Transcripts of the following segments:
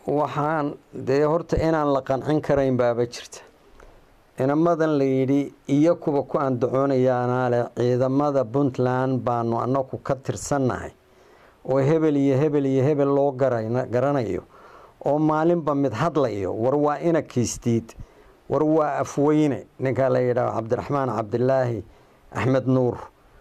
waxaan dee horta inaan la qancin karayn baaba jirta inamadan la yidhi iyo kuwa ku andacoonayaanaa leh ciidamada puntland baanu annagu ka tirsannahay oo hebel iyo hebel iyo hebel loo garanayo oo maalinba mid hadlayo war waa ina kiistiid war waa afweyne ninkaa la yidhaaho cabdiraxmaan cabdilaahi axmed nuur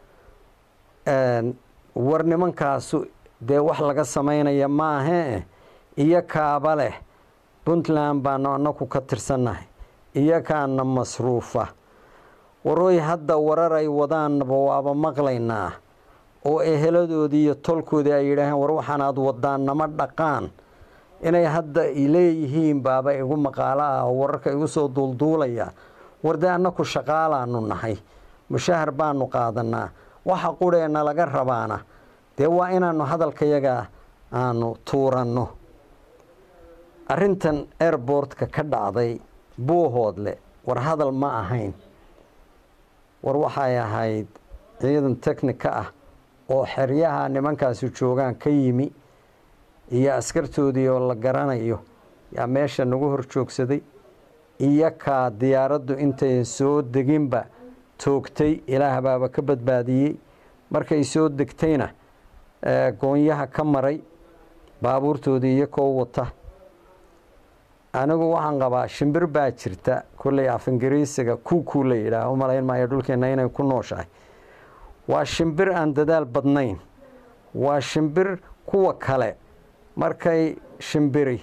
war nimankaasu dee wax laga samaynaya maahee iyo kaaba leh puntland baanu annagu ka tirsannahay iyo kaana masruufa warooy hadda warar ay wadaanaba waaba maqlaynaa oo eheladoodii iyo tolkoodii ay yidhaaheen war waxaan aad wadaan nama dhaqaan inay hadda leeyihiin baaba igu maqaalo ah oo wararka igu soo duulduulaya war dee annaku shaqaalaanu nahay mushahar baanu qaadanaa waxa qurheena laga rabaana dee waa inaanu hadalkayaga aanu tuuranno arrintan airbortka ka dhacday buuhoodle war hadal ma ahayn war waxay ahayd ciidan technika ah oo xeryaha nimankaasi joogaan ka yimi iyo askartoodii oo la garanayo yaa meesha nagu hor joogsaday iyo kaa diyaaraddu intayn soo deginba toogtay ilaah baaba ka badbaadiyey markay soo degtayna goonyaha ka maray baabuurtoodii iyo koo wata anigu waxaan qabaa shimbir baa jirta kolley af ingiriisiga kuukuu la yidhaah u malayn maayo dhulkeenna inay ku nooshahay waa shimbir aan dadaal badnayn waa shimbir kuwa kale markay shimbiri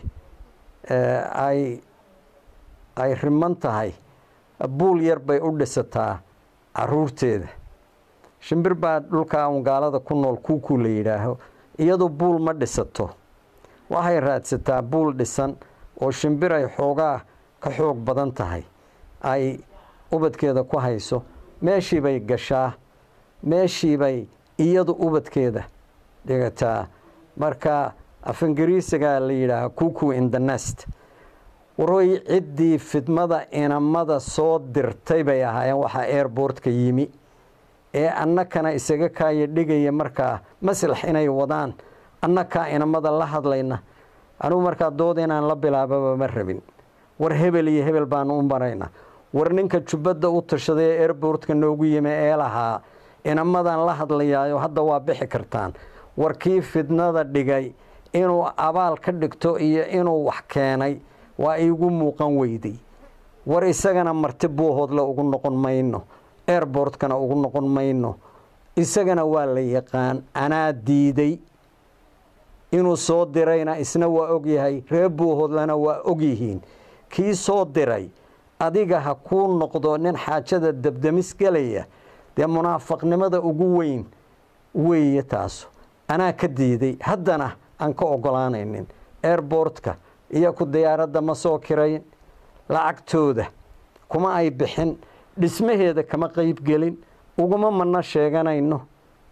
ay ay riman tahay buul yar bay u dhisataa caruurteeda shimbir baa dhulkaa un gaalada ku nool kuukuu la yidhaaho iyadu buul ma dhisato waxay raadsataa buul dhisan oo shimbir ay xoogaa ka xoog badan tahay ay ubadkeeda ku hayso meeshii bay gashaa meeshii bay iyadu ubadkeeda dhigataa marka af ingiriisigaa la yidhaaha kuku in the nest warooy ciddii fidmada inamada soo dirtay bay ahaayeen waxaa airbortka yimi ee annakana isaga kaaya dhigaya markaa maslax inay wadaan annakaa inamada la hadlayna anugu markaa dood inaan la bilaababa ma rabin war hebel iyo hebel baanu u marayna war ninka jubbadda u tashaday ee airbortka noogu yimi ee lahaa inamadan la hadlayaayo hadda waa bixi kartaan war kii fidnada dhigay inuu abaal ka dhigto iyo inuu wax keenay waa iigu muuqan weyday war isagana marti buuhoodle ugu noqon mayno airbortkana ugu noqon mayno isagana waa la yaqaan anaa diiday inuu soo dirayna isna waa ogyahay reer buuhoodlena waa ogyihiin kii soo diray adiga ha kuu noqdo nin xaajada dabdamis gelaya dee munaafaqnimada ugu weyn weeye taasu anaa ka diiday haddana aan ka ogolaanaynin airbortka iyo ku diyaaradda ma soo kirayn lacagtooda kuma ay bixin dhismaheeda kama qeybgelin uguma mana sheeganayno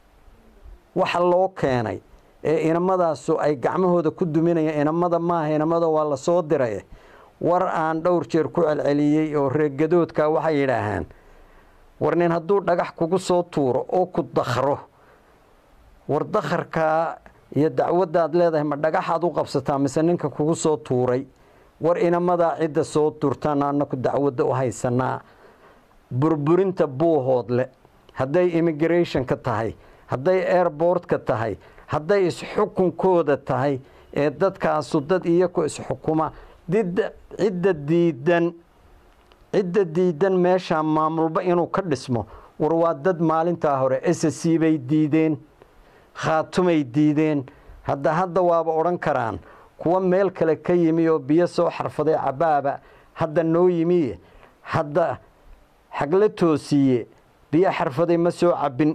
waxa loo keenay ee inamadaasu ay gacmahooda ku duminayaan inamada maaha inamada waa la soo diray war aan dhowr jeer ku celceliyey oo reegadoodka waxay yidhaahaan war nin hadduu dhagax kugu soo tuuro oo ku dakhro war dakharkaa iyo dacwaddaad leedahay ma dhagaxaad u qabsataa mise ninka kugu soo tuuray war inamadaa cidda soo tuurtaan annaku dacwadda u haysanaa burburinta buuhoodle hadday immigrationka tahay hadday airbortka tahay hadday isxukunkooda tahay ee dadkaasu dad iyaku isxukuma cidda diidan cidda diidan meeshaa maamulba inuu ka dhismo war waa dad maalintaa hore s c bay diideen khaatumay diideen hadda hadda waaba odhan karaan kuwa meel kale ka yimi oo biyo soo xarfaday cabaaba hadda noo yimiye hadda xagla toosiiye biyo xarfaday ma soo cabbin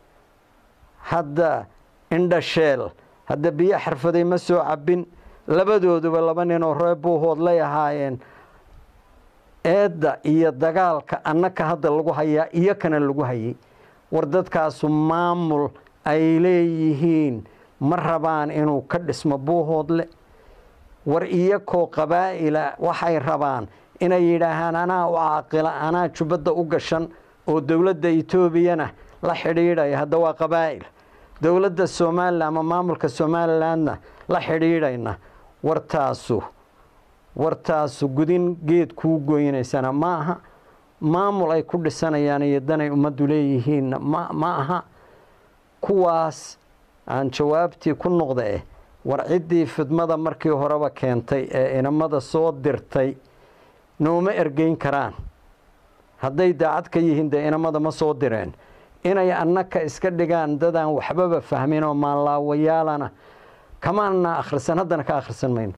hadda indhasheel hadda biyo xarfaday ma soo cabbin labadooduba laba ninoo ree buuhoodlay ahaayeen eedda iyo dagaalka annaka hadda lagu hayaa iyo kana lagu hayay war dadkaasu maamul ay leeyihiin ma rabaan inuu ka dhismo buuhoodle war iyakoo qabaa'ila waxay rabaan inay yidhaahaan anaa u caaqila anaa jubbadda u gashan oo dowladda etoobiyana la xidhiidhaya hadda waa qabaa'il dowladda somalilan ama maamulka somalilandna la xidhiidhayna wartaasu wartaasu gudin geed kuu goynaysana ma aha maamul ay ku dhisanayaan iyo danay ummaddu leeyihiinna ma ma aha kuwaas aan jawaabtii ku noqda eh war ciddii fidmada markii horeba keentay ee inamada soo dirtay nooma ergeyn karaan hadday daacad ka yihiin dee inamada ma soo direen inay annaka iska dhigaan dadaan waxbaba fahmin oo maanlaawayaalana kamaana akhrisan haddana ka akhrisan mayno